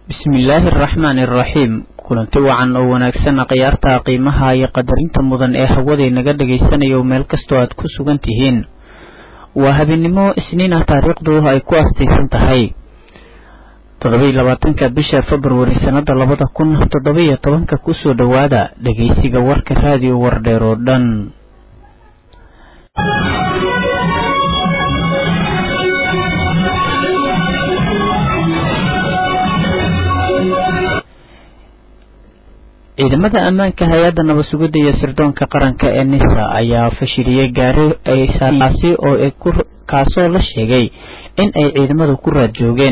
bismillaahi araxmaani araxiim kulanti wacan oo wanaagsan khiyaarta qiimaha iyo qadarinta mudan ee hawaday naga dhagaysanayo meel kastoo aad ku sugan tihiin waa habeenimo isniin ah taariikhdu ay ku astaysan tahay toddobai labaatanka bisha februari sannada labada kun toddoba-iyo tobanka kusoo dhowaada dhageysiga warka raadiyo wardheer oo dhan ciidamada ammaanka hay-adda nabad-sugidda iyo sirdoonka qaranka ee nisa ayaa fashiliyey gaari aykaasi oo kaasoo la sheegay in ay ciidamadu ku raad joogeen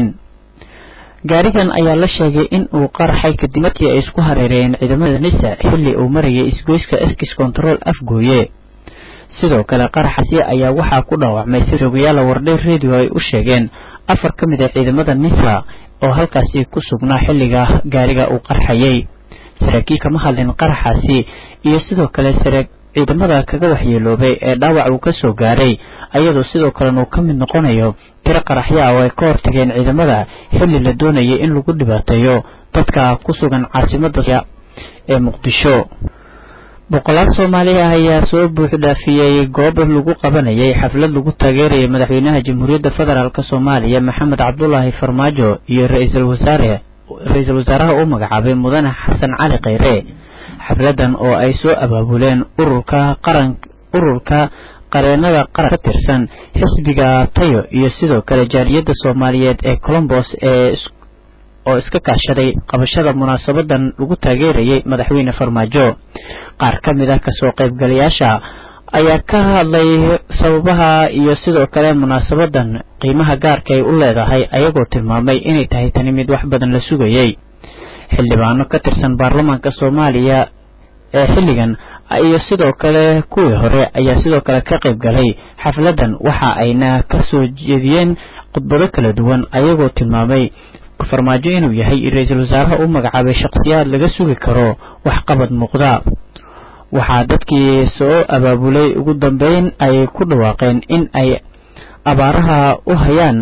gaarigan ayaa la sheegay in uu qaraxay kadib markii ay isku hareereeyeen ciidamada nisa xilli uu marayay isgoyska eskis control afgooye sidoo kale qaraxaasi ayaa waxaa ku dhaawacmay si rogayaala wardheer radio ay u sheegeen afar ka mid a ciidamada nisa oo halkaasi ku sugnaa xilliga gaariga uu qarxayay saraakiil kama hadlin qaraxaasi iyo sidoo kale saree ciidamada kaga waxyeeloobay ee dhaawac uu kasoo gaaray ayadoo sidoo kalena uu ka mid noqonayo tiro qaraxyo ah oo ay ka hortageen ciidamada xilli la doonayay in lagu dhibaateeyo dadka ku sugan caasimada ee muqdisho boqolaal soomaali ah ayaa soo buuxdhaafiyey goob lagu qabanayay xaflad lagu taageerayay madaxweynaha jamhuuriyadda federaalk soomaaliya maxamed cabdulaahi farmaajo iyo ra-iisul wasaare ra-iisul wasaaraha uu magacaabay mudane xasan cali kheyre xafladan oo ay soo abaabuleen ururka qaran ururka qareenada qaran ka tirsan xisbiga tayo iyo sidoo kale jaaliyadda soomaaliyeed ee colombos ee oo iska kaashaday qabashada munaasabadan lagu taageerayay madaxweyne farmaajo qaar ka mid ah kasoo qaybgalayaasha ayaa ka hadlay sababaha iyo sidoo kale munaasabadan qiimaha gaarka ay u leedahay ayagoo tilmaamay inay tahay tani mid wax badan la sugayay xildhibaano ka tirsan baarlamaanka soomaaliya ee xilligan iyo sidoo kale kuwii hore ayaa sidoo kale ka qayb galay xafladan waxa ayna ka soo jeediyeen khudbado kala duwan ayagoo tilmaamay farmaajo inuu yahay ra-iisul wasaaraha u magacaabay shakhsiyaad laga sugi karo waxqabad muuqda waxaa dadkii soo abaabulay ugu dambeyn ay ku dhawaaqeen in ay abaaraha u hayaan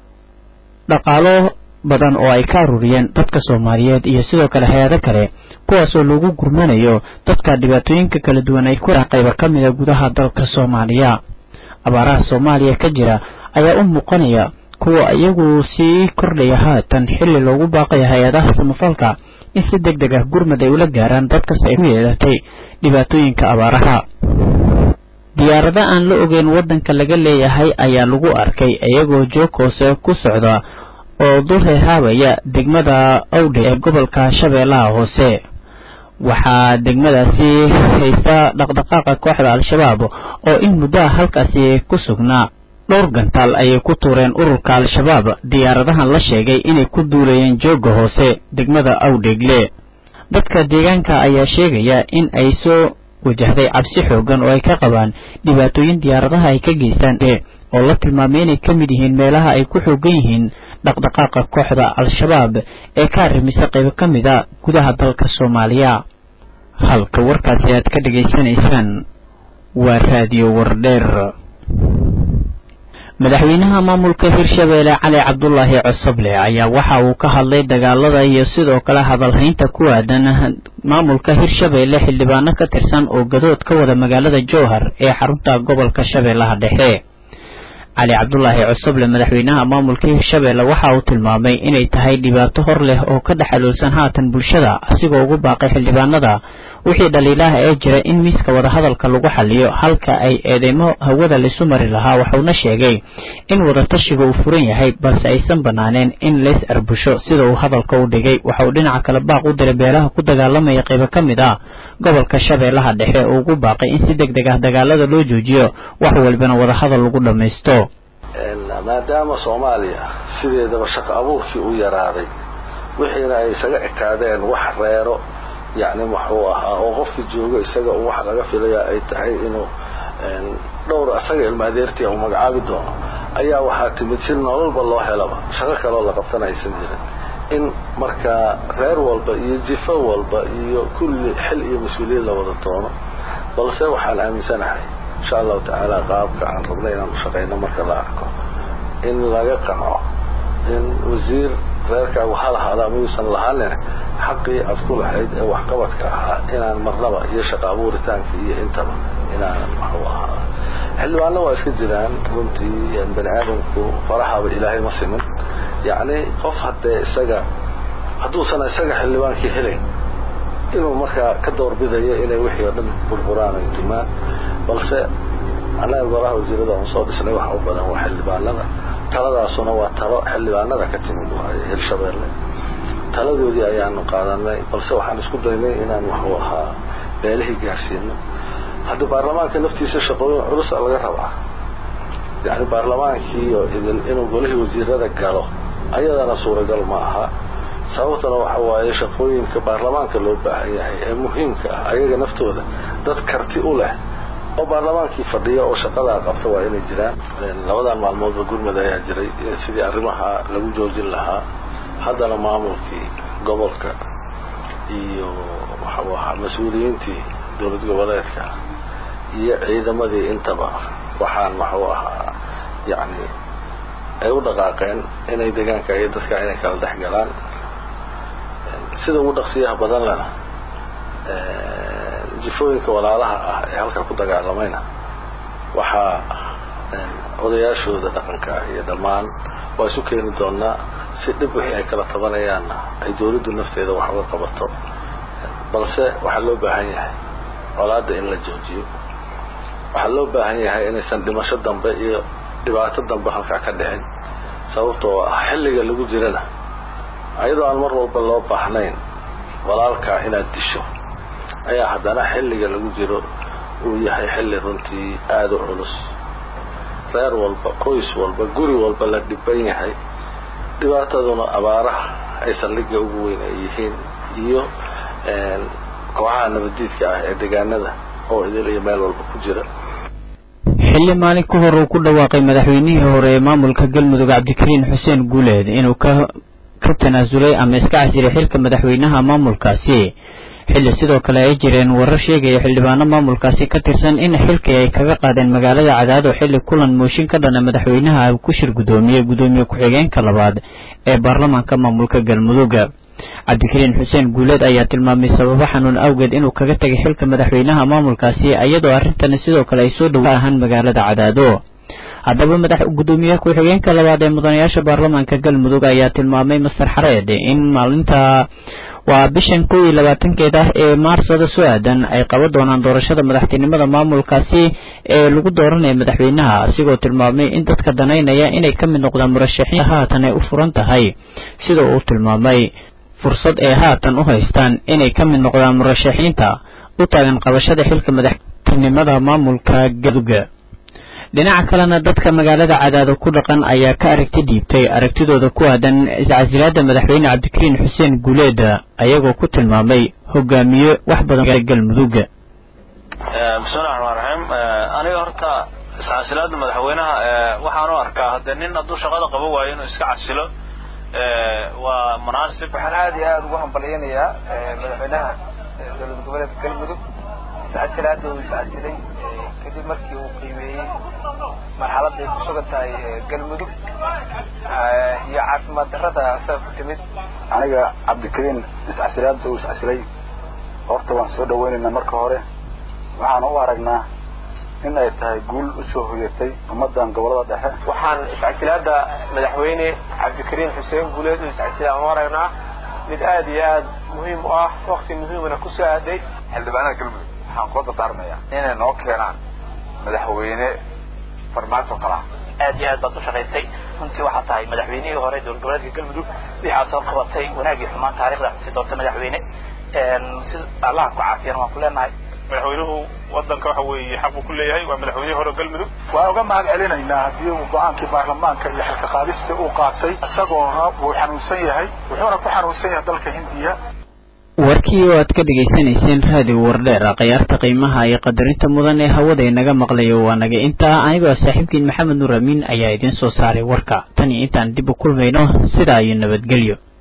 dhaqaalo badan oo ay ka aruuriyeen dadka soomaaliyeed iyo sidoo kale hay-ado kale kuwaasoo lagu gurmanayo dadka dhibaatooyinka kala duwan ay ku qayba ka mida gudaha dalka soomaaliya abaaraha soomaaliya ka jira ayaa u muuqanaya kuwa iyagu sii kordhaya haatan xilli loogu baaqaya hay-adaha samafalka in si deg deg ah gurmad ay ula gaaraan dadkas ay ku yeedatay dhibaatooyinka abaaraha diyaarado aan la ogeyn waddanka laga leeyahay ayaa lagu arkay iyagoo joog hoose ku socda oo dul reehaabaya degmada awdhe ee gobolka shabeellaha hoose waxaa degmadaasi haysta dhaqdhaqaaqa kooxda al-shabaab oo in muddoa halkaasi ku sugnaa dhowr gantaal ayay ku tuureen ururka al-shabaab diyaaradahan la sheegay inay ku duulayeen joogga hoose degmada awdheegle dadka deegaanka ayaa sheegaya in ay soo wajahday cabsi xoogan oo ay ka qabaan dhibaatooyin diyaaradaha ay ka geystaan oo la tilmaamay inay ka mid yihiin meelaha ay ku xoogan yihiin dhaqdhaqaaqa kooxda al-shabaab ee ka arrimisa qaybo ka mid a gudaha dalka soomaaliya halka warkaasi aad ka dhegaysanaysaan waa raadiyo wardheer madaxweynaha maamulka hirshabeelle cali cabdulaahi cosoble ayaa waxa uu ka hadlay dagaalada iyo sidoo kale hadalhaynta ku aadan maamulka hirshabeelle xildhibaano ka tirsan oo gadood ka wada magaalada jowhar ee xarunta gobolka shabeellaha dhexe cali cabdulaahi cosoble madaxweynaha maamulka hirshabeelle waxa uu tilmaamay inay tahay dhibaato hor leh oo ka dhexaloolsan haatan bulshada asigoo ugu baaqay xildhibaanada wixii dhaliilaha ee jira in miiska wadahadalka lagu xaliyo halka ay eedeymo hawada laisu mari lahaa waxuuna sheegay in wadatashiga uu furan yahay balse aysan banaaneen in lays arbusho sida uu hadalka u dhigay waxa uu dhinaca kale baaq u diray beelaha ku dagaalamaya qaybo ka mid ah gobolka shabeellaha dhexe oo ugu baaqay in si deg deg ah dagaalada loo joojiyo wax walbana wadahadal lagu dhammaysto maadaama soomaaliya sideedaba shaqo abuurkii u yaraaday wixiina ay isaga ekaadeen wax reero yacni muxuu ahaa oo qofkii joogo isaga wax laga filaya ay tahay inuu dhowr asaga ilmaadeertii uu magacaabi doono ayaa waxaa timid si nololba loo helaba shaqo kaloo la qabtana aysan jirin in markaa reer walba iyo jifo walba iyo kulli xil iyo mas-uuliyad la wada doono balse waxaan aaminsanahay insha allahu tacaala qaabka aan rabna inaan u shaqayno marka la arko in laga qanco in wasiir reerkaagu ha lahaada ama yuusan lahaanin xaqii aad ku lahayd ee waxqabadka ahaa inaan marnaba iyo shaqa abuuritaanka iyo intaba inaanan waxu ahaa xildhibaanna waa iska jiraan runtii bani aadamku farahaba ilaahay ma simin yacni qof haddee isaga hadduusan isaga xildhibaankii helayn inuu markaa ka doorbidayo inay wixii oo dhan burburaan ay dumaan balse annaga golaha wasiirada aan soo dhisnay waxa u badan waa xildhibaanada taladaasuna waa talo xildhibaanada ka timid waaye hirshabeelle taladoodii ayaanu qaadanay balse waxaan isku daynay inaan waxu ahaa beelihii gaarsiino haddii baarlamaanka naftiisa shaqooyin culusa laga rabaa yani baarlamaankii inuu golihii wasiirada galo ayadana suuragal ma aha sababtana waxa waaye shaqooyinka baarlamaanka loo baahan yahay ee muhiimka ah ayaga naftooda dad karti u leh oo baarlamaankii fadhiya oo shaqadaa qabta waa inay jiraan labadan maalmoodba gurmud ayaa jiray sidii arrimaha lagu joojin lahaa haddana maamulkii gobolka iyo waxau ahaa mas-uuliyiintii dowlad goboleedka iyo ciidamadii intaba waxaan waxuu ahaa yacni ay u dhaqaaqeen inay deegaanka iyo dadka inay kala dhex galaan sida ugu dhaqsiyaha badan lena jifooyinka walaalaha ah ee halkan ku dagaalamayna waxaa odayaashooda dhaqanka ah iyo dhammaan waa isu keeni doonaa si dhib wixii ay kala tabanayaanna ay dawladdu nafteeda wax uga qabato balse waxaa loo baahan yahay colaadda in la joojiyo waxaa loo baahan yahay inaysan dhimasho dambe iyo dhibaato dambe halkaa ka dhicin sababtoo ah xilliga lagu jirana ayadoo aan mar walba loo baahnayn walaalkaa inaad disho ayaa haddana xilliga lagu jiro uu yahay xilli runtii aada u culus reer walba qoys walba guri walba la dhiban yahay dhibaataduna abaaraha ay saldhigga ugu weyn ay yihiin iyo kooxaha nabadiidka ah ee deegaanada oo idil iyo meel walba ku jira xilli maalin ka hor uu ku dhawaaqay madaxweynihii hore ee maamulka galmudug cabdikariin xuseen guuleed inuu ka ka tanaasulay ama iska casiray xilka madaxweynaha maamulkaasi xilli sidoo kale ay jireen warar sheegaya xildhibaano maamulkaasi ka tirsan in xilkii ay kaga qaadeen magaalada cadaado xilli kulan mooshin ka dhana madaxweynaha ku shir guddoomiye guddoomiye ku-xigeenka labaad ee baarlamaanka maamulka galmudug cabdikariin xuseen guuleed ayaa tilmaamay sababo xanuun awgeed inuu kaga tegay xilka madaxweynaha maamulkaasi iyadoo arrintani sidoo kale ay soo dhow ahaan magaalada cadaado haddaba madax guddoomiye ku-xigeenka labaad ee mudanayaasha baarlamaanka galmudug ayaa tilmaamay master xareed in maalinta waa bishan kow iyo labaatankeed ah ee maarsada soo aadan ay qaban doonaan doorashada madaxtinimada maamulkaasi ee lagu dooranaya madaxweynaha asigoo tilmaamay in dadka danaynaya inay ka mid noqdaan murashaxiin haatan ay u furan tahay sida uu tilmaamay fursad ay haatan u haystaan inay ka mid noqdaan murashaxiinta u taagan qabashada xilka madaxtinimada maamulka galmudug dhinaca kalena dadka magaalada cadaado ku dhaqan ayaa ka aragti dhiibtay aragtidooda ku aadan iscasilaada madaxweyne cabdikariin xuseen guuleed ayagoo ku tilmaamay hogaamiye wax badan galmudug bismillahi raxmaan raxiim aniga horta iscasilaada madaxweynaha waxaan u arkaa hadde nin hadduu shaqada qaban waayo inuu iska casilo waa munaasib waxaan aada iyo aada ugu hambalyanayaa madaxweynaha dowlad goboleedka galmudug iscasilaada uu iscasilay kadib markii uu qiimeeyey marxaladda ay ku sugan tahay galmudug iyo caafimaad darrada asaga ku timid aniga cabdikariin iscasilaada uu iscasilay horta waan soo dhaweynaynaa marka hore waxaan u aragnaa in ay tahay guul usoo hoyatay ummadan gobolada dhexe waxaan iscasilaada madaxweyne cabdikariin xuseen guuleed uu iscasilay aan u aragnaa mid aada iyo aada muhiim u ah wakti muhiimana ku soo aaday xildhibaanada galmudug waxaan kula dardaarmayaa inay noo keenaan madaxweyne farmaajo kala aad iyo aad baad u shaqaysay runtii waxaa tahay madaxweynihii hore dowlad goboleedka galmudug waxaa soo qabatay wanaagii xumaan taarikhda si doorta madaxweyne si allaha ku caafiyana waan ku leenahay madaxweynuhu wadanka waxa weeye xaq buu ku leeyahay waa madaxweynihii hore galmudug waan uga mahad celinaynaa haddii uu go-aankii baarlamaanka iyo xilka qaadista uu qaatay isagoona wuu xanuunsan yahay wuxuuna ku xanuunsan yahay dalka hindiya warkii oo aad ka dhegaysanayseen raadiyo wardheer khiyaarta qiimaha iyo qadarinta mudan ee hawada inaga maqlayo waa naga intaa anigoo saaxiibkiin maxamed nuur amiin ayaa idiin soo saaray warka tan iyo intaan dib u kulmayno sidaa iyo nabadgelyo